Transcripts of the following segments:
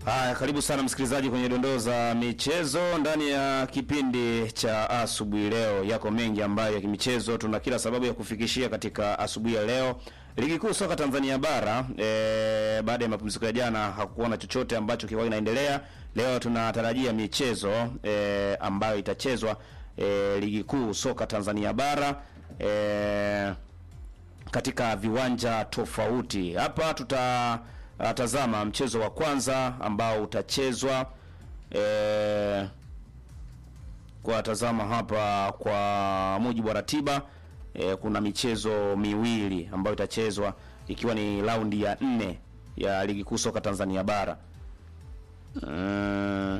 Haya, karibu sana msikilizaji kwenye dondoo za michezo ndani ya kipindi cha asubuhi leo. Yako mengi ambayo ya kimichezo tuna kila sababu ya kufikishia katika asubuhi ya leo. Ligi kuu soka Tanzania bara e, baada ya mapumziko ya jana hakukuwa na chochote ambacho kilikuwa kinaendelea. Leo tunatarajia michezo e, ambayo itachezwa e, ligi kuu soka Tanzania bara e, katika viwanja tofauti. Hapa tutatazama mchezo wa kwanza ambao utachezwa e, kwa tazama hapa kwa mujibu wa ratiba e, kuna michezo miwili ambayo itachezwa ikiwa ni raundi ya nne ya ligi kuu soka Tanzania bara. Mm.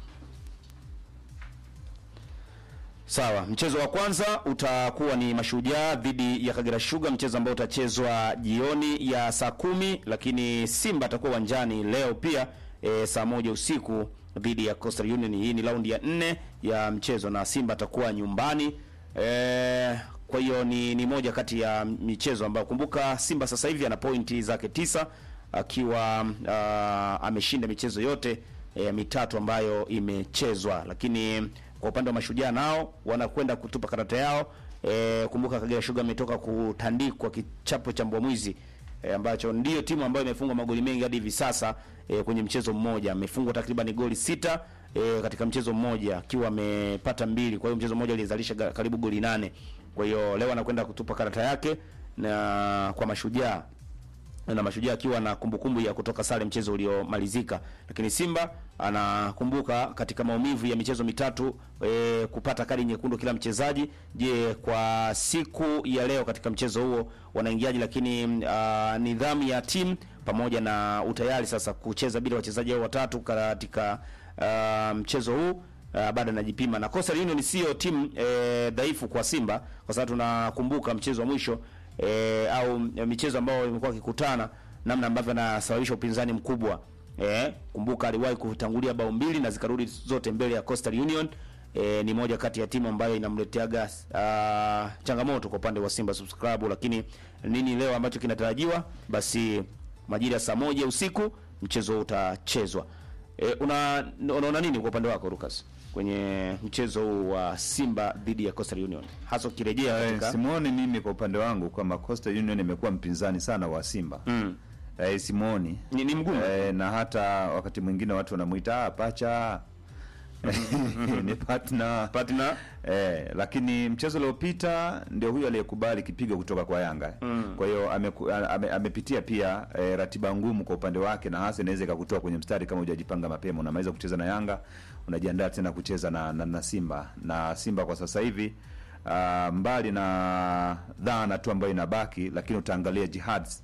Sawa, mchezo wa kwanza utakuwa ni Mashujaa dhidi ya Kagera Sugar, mchezo ambao utachezwa jioni ya saa kumi, lakini Simba atakuwa uwanjani leo pia e, saa moja usiku dhidi ya Coastal Union. Hii ni raundi ya nne ya mchezo na Simba atakuwa nyumbani e, kwa hiyo ni, ni moja kati ya michezo ambayo kumbuka, Simba sasa hivi ana pointi zake tisa akiwa uh, ameshinda michezo yote e, mitatu ambayo imechezwa, lakini kwa upande wa Mashujaa nao wanakwenda kutupa karata yao. E, kumbuka Kagera Sugar ametoka kutandikwa kichapo cha mbwa mwizi e, ambacho ndiyo timu ambayo imefungwa magoli mengi hadi hivi sasa e, kwenye mchezo mmoja amefungwa takriban goli sita e, katika mchezo mmoja akiwa amepata mbili. Kwa hiyo mchezo mmoja alizalisha karibu goli nane. Kwa hiyo leo anakwenda kutupa karata yake na kwa Mashujaa na Mashujaa akiwa na kumbukumbu ya kutoka sare mchezo uliomalizika, lakini Simba anakumbuka katika maumivu ya michezo mitatu e, kupata kadi nyekundu kila mchezaji. Je, kwa siku ya leo katika mchezo huo wanaingiaje? Lakini a, nidhamu ya timu pamoja na utayari sasa kucheza bila wachezaji hao watatu katika a, mchezo huu bado anajipima na Coastal Union sio timu e, dhaifu kwa Simba, kwa sababu tunakumbuka mchezo wa mwisho E, au michezo ambayo imekuwa ikikutana namna ambavyo anasababisha upinzani mkubwa e, kumbuka aliwahi kutangulia bao mbili na zikarudi zote mbele ya Coastal Union. E, ni moja kati ya timu ambayo inamleteaga uh, changamoto kwa upande wa Simba Sports Club, lakini nini leo ambacho kinatarajiwa, basi majira saa moja usiku mchezo utachezwa. E, una unaona nini kwa upande wako Lucas kwenye mchezo huu wa Simba dhidi ya Coastal Union hasa ukirejea katika simuoni mimi kwa upande wangu kwamba Coastal Union imekuwa mpinzani sana wa Simba mm. Eh, simuoni ni, ni mgumu eh, na hata wakati mwingine watu wanamuita ah, pacha ni partner partner eh, lakini mchezo uliopita ndio huyo aliyekubali kipigo kutoka kwa Yanga Mm. kwa hiyo ameku- ame, amepitia pia eh, ratiba ngumu kwa upande wake, na hasa inaweza ikakutoa kwenye mstari kama hujajipanga mapema. Unamaliza kucheza na Yanga, unajiandaa tena kucheza na, na, na Simba na Simba kwa sasa hivi ah, mbali na dhana tu ambayo inabaki, lakini utaangalia jihads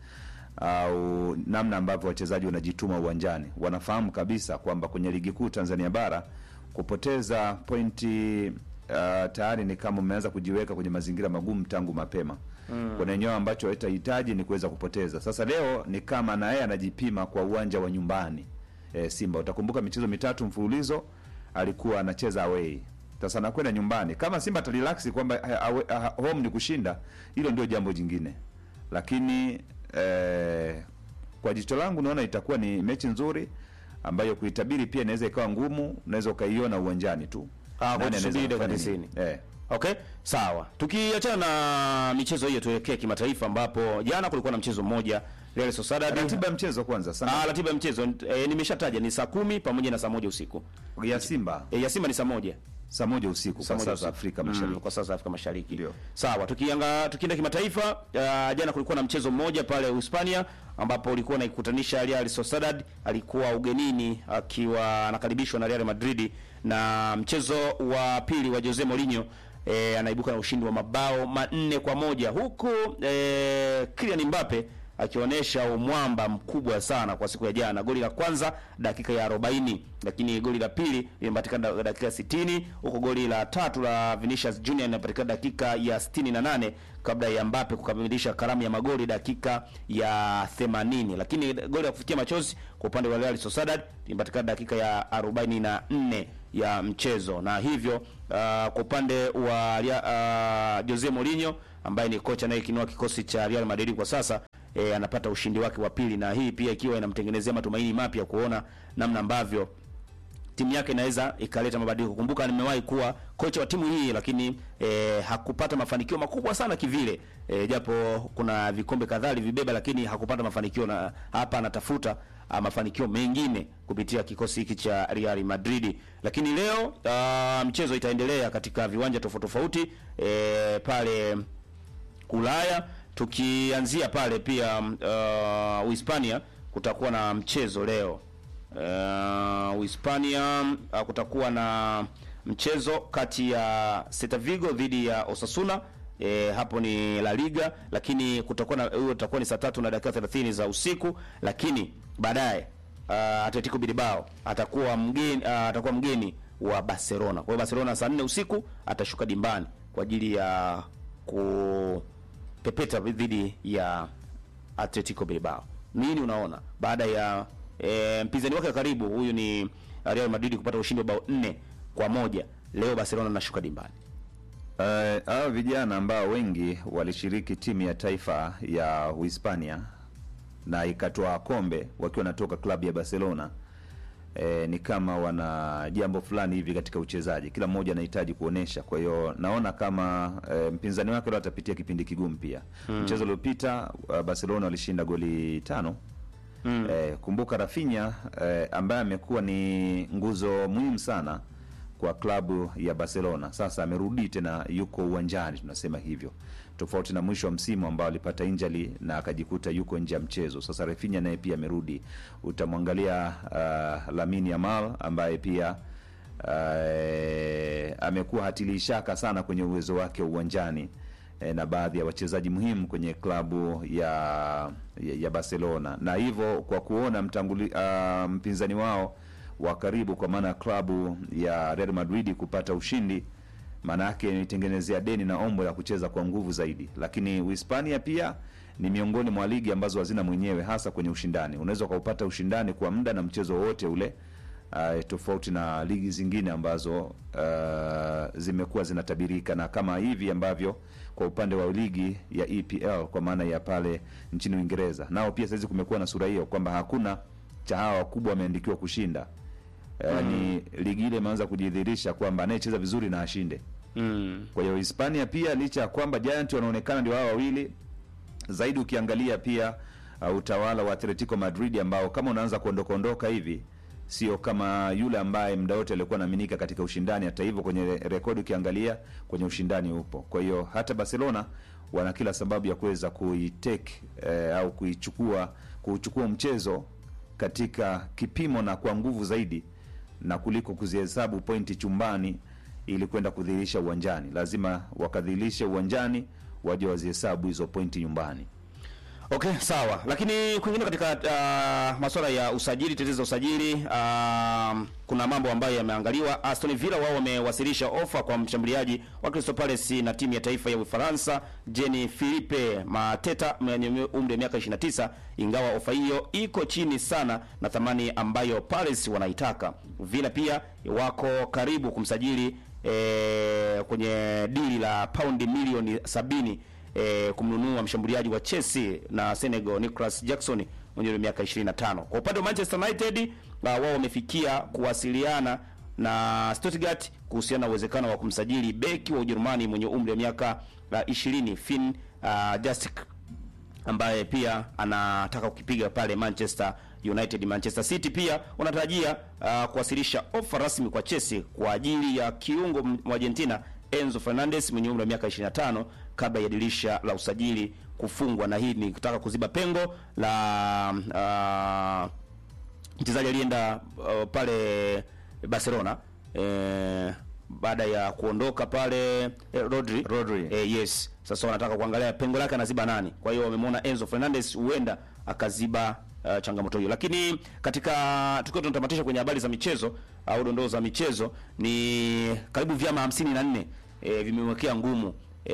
au namna ambavyo wachezaji wanajituma uwanjani, wanafahamu kabisa kwamba kwenye ligi kuu Tanzania bara kupoteza pointi uh, tayari ni kama umeanza kujiweka kwenye mazingira magumu tangu mapema mm. Kuna eneo ambacho itahitaji ni kuweza kupoteza. Sasa leo ni kama na yeye anajipima kwa uwanja wa nyumbani e, Simba. Utakumbuka michezo mitatu mfululizo alikuwa anacheza away, sasa anakwenda nyumbani. Kama Simba atarelax kwamba ha- awe- ha- home ni kushinda, hilo ndio jambo jingine, lakini eh, kwa jicho langu naona itakuwa ni mechi nzuri ambayo kuitabiri pia inaweza ikawa ngumu, unaweza ukaiona uwanjani tu. Ah, Nani kwa anaweza tusubiri dakika kufanya nini? 90. Eh. Okay, sawa. Tukiachana na michezo hiyo tuelekee kimataifa ambapo jana kulikuwa na mchezo mmoja Real Sociedad. Ratiba ya mchezo kwanza sana Ah, ratiba ya mchezo e, nimeshataja ni saa kumi pamoja na saa moja usiku. ya Simba E, ya Simba ni saa moja. saa moja usiku Saa kwa moja saa usiku. za Afrika Mashariki. Mm, kwa saa za Afrika Mashariki. Ndio. Sawa, tukianga tukienda kimataifa uh, jana kulikuwa na mchezo mmoja pale Hispania ambapo ulikuwa unaikutanisha Real Sociedad alikuwa ugenini akiwa anakaribishwa na Real Madrid na mchezo wa pili wa Jose Mourinho e, anaibuka na ushindi wa mabao manne kwa moja huku e, Kylian Mbappe akionyesha umwamba mkubwa sana kwa siku ya jana. Goli la kwanza dakika ya 40, lakini goli la pili limepatikana da- dakika ya 60, huko goli la tatu la Vinicius Junior linapatikana dakika ya 68 kabla ya Mbappe kukamilisha karamu ya magoli dakika ya 80. Lakini goli la kufikia machozi kwa upande wa Real Sociedad limepatikana dakika ya 44 ya mchezo, na hivyo uh, kwa upande wa Ria- uh, Jose Mourinho ambaye ni kocha anayekinua kikosi cha Real Madrid kwa sasa e, anapata ushindi wake wa pili, na hii pia ikiwa inamtengenezea matumaini mapya kuona namna ambavyo timu yake inaweza ikaleta mabadiliko. Kumbuka nimewahi kuwa kocha wa timu hii, lakini e, hakupata mafanikio makubwa sana kivile e, japo kuna vikombe kadhaa vibeba, lakini hakupata mafanikio, na hapa anatafuta a, mafanikio mengine kupitia kikosi hiki cha Real Madrid. Lakini leo a, mchezo itaendelea katika viwanja tofauti tofauti e, pale Ulaya tukianzia pale pia uh, Uhispania kutakuwa na mchezo leo uh, Uhispania uh, kutakuwa na mchezo kati ya Celta Vigo dhidi ya Osasuna. E, hapo ni La Liga, lakini kutakuwa na huo utakuwa ni saa tatu na dakika 30 za usiku, lakini baadaye uh, Atletico Bilbao atakuwa mgeni uh, atakuwa mgeni wa Barcelona. Kwa hiyo Barcelona saa 4 usiku atashuka dimbani kwa ajili ya ku pepeta dhidi ya Atletico Bilbao. Nini unaona baada ya e, mpinzani wake wa karibu huyu ni Real Madrid kupata ushindi wa bao nne kwa moja leo Barcelona anashuka dimbani. Eh, hao vijana ambao wengi walishiriki timu ya taifa ya Uhispania na ikatoa kombe wakiwa wanatoka klabu ya Barcelona. E, ni kama wana jambo fulani hivi katika uchezaji, kila mmoja anahitaji kuonesha. Kwa hiyo naona kama e, mpinzani wake leo atapitia kipindi kigumu pia. Mchezo uliopita uh, Barcelona walishinda goli tano. Mm. E, kumbuka Rafinha e, ambaye amekuwa ni nguzo muhimu sana kwa klabu ya Barcelona, sasa amerudi tena, yuko uwanjani, tunasema hivyo, tofauti na mwisho wa msimu ambao alipata injury na akajikuta yuko nje ya mchezo. Sasa Rafinha naye pia amerudi. Utamwangalia uh, Lamine Yamal ambaye pia uh, amekuwa hatili shaka sana kwenye uwezo wake uwanjani eh, na baadhi ya wachezaji muhimu kwenye klabu ya ya, ya Barcelona, na hivyo kwa kuona mtanguli, uh, mpinzani wao wa karibu kwa maana ya klabu ya Real Madrid kupata ushindi, maana yake nitengenezea deni na ombo la kucheza kwa nguvu zaidi. Lakini Uhispania pia ni miongoni mwa ligi ambazo hazina mwenyewe, hasa kwenye ushindani. Unaweza ukaupata ushindani kwa muda na mchezo wowote ule, uh, tofauti na ligi zingine ambazo uh, zimekuwa zinatabirika, na kama hivi ambavyo kwa upande wa ligi ya EPL kwa maana ya pale nchini Uingereza, nao pia saizi kumekuwa na sura hiyo kwamba hakuna cha hawa wakubwa wameandikiwa kushinda yaani ligi ile imeanza kujidhihirisha kwamba anayecheza vizuri na ashinde. Mm. Kwa hiyo Hispania pia licha ya kwamba Giant wanaonekana ndio hao wawili zaidi, ukiangalia pia uh, utawala wa Atletico Madrid ambao kama unaanza kuondoka ondoka hivi sio kama yule ambaye muda wote alikuwa anaaminika katika ushindani. Hata hivyo kwenye re- rekodi ukiangalia kwenye ushindani upo. Kwa hiyo hata Barcelona wana kila sababu ya kuweza kuitake eh, au kuichukua kuchukua mchezo katika kipimo na kwa nguvu zaidi na kuliko kuzihesabu pointi chumbani ili kwenda kudhihirisha uwanjani. Lazima wakadhihirishe uwanjani, waje wazihesabu hizo pointi nyumbani. Okay, sawa. Lakini kwingine katika uh, masuala ya usajili, tetezi za usajili, uh, kuna mambo ambayo yameangaliwa. Aston Villa wao wamewasilisha ofa kwa mshambuliaji wa Crystal Palace na timu ya taifa ya Ufaransa Jean Philippe Mateta mwenye umri wa miaka 29, ingawa ofa hiyo iko chini sana na thamani ambayo Palace wanaitaka. Villa pia wako karibu kumsajili eh, kwenye dili la paundi milioni sabini eh, kumnunua mshambuliaji wa Chelsea na Senegal Nicolas Jackson mwenye umri wa miaka 25. Kwa upande wa Manchester United uh, wao wamefikia kuwasiliana na Stuttgart kuhusiana na uwezekano wa kumsajili beki wa Ujerumani mwenye umri wa miaka uh, 20 Finn uh, Justic ambaye pia anataka kukipiga pale Manchester United. Manchester City pia wanatarajia uh, kuwasilisha ofa rasmi kwa Chelsea kwa ajili ya kiungo wa Argentina Enzo Fernandez mwenye umri wa miaka 25 kabla ya dirisha la usajili kufungwa, na hii ni kutaka kuziba pengo la uh, mchezaji alienda uh, pale Barcelona eh, baada ya kuondoka pale eh, Rodri, Rodri. Eh, yes. Sasa wanataka kuangalia pengo lake anaziba nani. Kwa hiyo wamemwona Enzo Fernandez huenda akaziba uh, changamoto hiyo. Lakini katika tukiwa tunatamatisha kwenye habari za michezo au dondoo za michezo, ni karibu vyama 54 eh, vimemwekea ngumu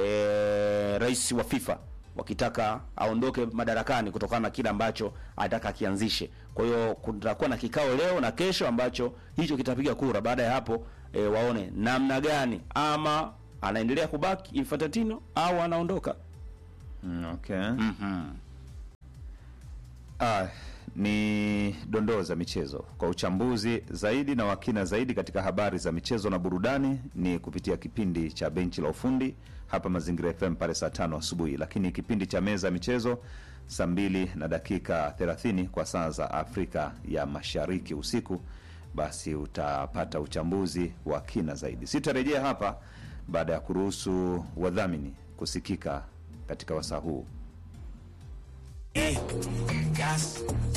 eh, rais wa FIFA wakitaka aondoke madarakani kutokana na kile ambacho anataka akianzishe. Kwa hiyo kutakuwa na kikao leo na kesho ambacho hicho kitapiga kura. Baada ya hapo e, waone namna gani ama anaendelea kubaki Infantino au anaondoka. Mm, okay. Mhm. Ah, ni dondoo za michezo kwa uchambuzi zaidi na wakina zaidi katika habari za michezo na burudani ni kupitia kipindi cha benchi la ufundi hapa Mazingira FM pale saa tano asubuhi, lakini kipindi cha meza ya michezo saa mbili na dakika 30 kwa saa za Afrika ya Mashariki usiku, basi utapata uchambuzi wa kina zaidi. Sitarejea hapa baada ya kuruhusu wadhamini kusikika katika wasaa huu. gas